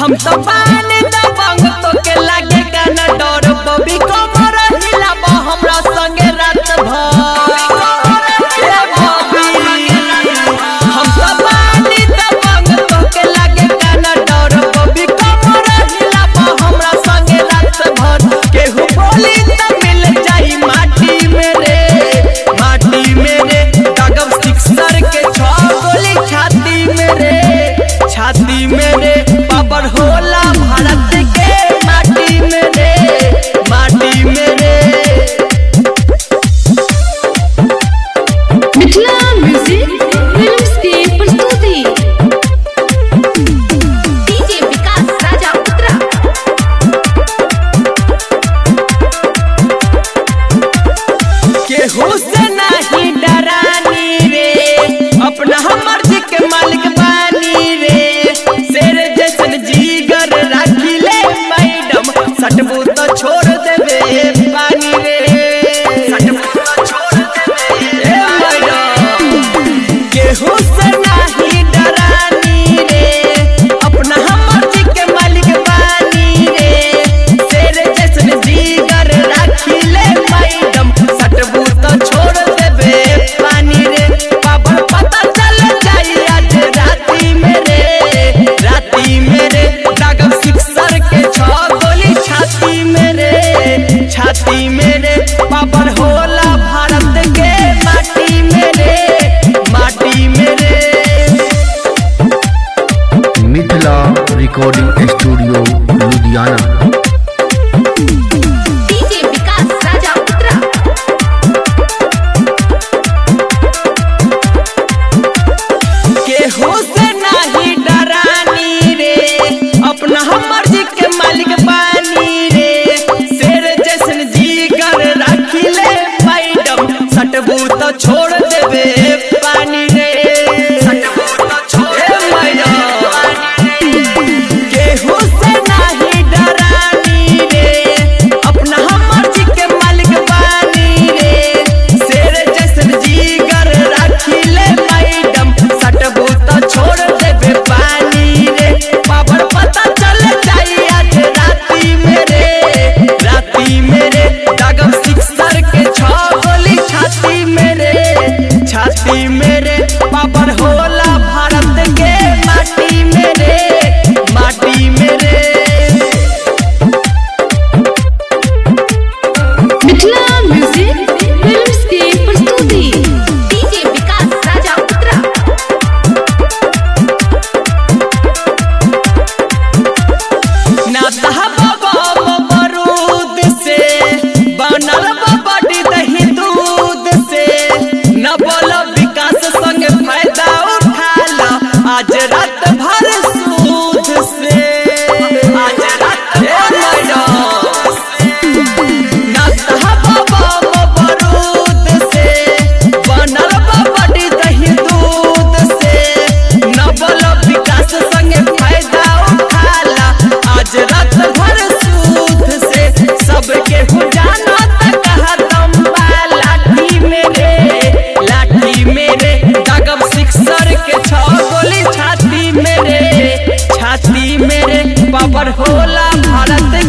हम तो पानी दबंग तो के लागे गाना डर बबी कमर हिलाबा हमरा संगे रात भर ए बबी हम तो पानी दबंग तो के लागे गाना डर बबी कमर हिलाबा हमरा संगे रात भर केहू बोली त मिल जाई माटी में रे माटी में रे कागज सिक्सर के छह गोली छाती में रे छाती में रे पावर होला भारत के माटी में रे माटी में रे मिथिला म्यूजिक फिल्म्स की प्रस्तुति डीजे विकास राजा उत्तरा केहू से नहीं डरानी रे अपना हमर जी के मालिक बानी रे शेर जैसन जीगर राखी ले मैडम सटबू तो छोड़ देबे पानी रे सटबू तो छोड़ देबे ए मैडम केहू से नहीं डरानी रे अपना हमर जी के मालिक बानी रे शेर जैसन जीगर राखी ले मैडम सटबू तो छोड़ देबे पानी रे पापड़ पता चल जाई आज राती में रे राती में रे दागम सिक्सर के छह गोली छाती में रे छाती में रे पापड़ होला भारत के माटी में रे माटी में रे Mithila recording studio Ludhiana DJ Vikas Raja उत्तरा केहू से नहीं डरानी रे अपना हमर जी के मालिक बानी रे शेर जैसन जीगर राखी ले मैडम सटबू तो छोड़ देबे पानी रे सटबू तो छोड़ मैडम केहू से नहीं डरानी रे अपना हमर जी के मालिक बानी रे शेर जैसन जीगर राखी ले मैडम सटबू तो छोड़ देबे पानी रे पावर पता चल जाई आज राती में रे राती में रे दागम सिक्सर के छह गोली छाती में रे छाती में रे पावर होला भारत के माटी में रे माटी में रे मिथिला म्यूजिक फिल्म्स की प्रस्तुति डीजे विकास राजा उत्तरा ना बाबा मरूद से बनल बड़ी दही दूध से न बोल विकास संग फायदा उठा ला आज रात भर सूद से आज रात भर ना बाबा मरूद से बनल बड़ी दही दूध से न बोल विकास संग फायदा उठाला आज रात भर सूद से सबके हो जाना त कहा दम बा लाठी मेरे लाठी मेरे दागम सिक्सर के छह गोली छाती मेरे छाती मेरे पावर होला भारत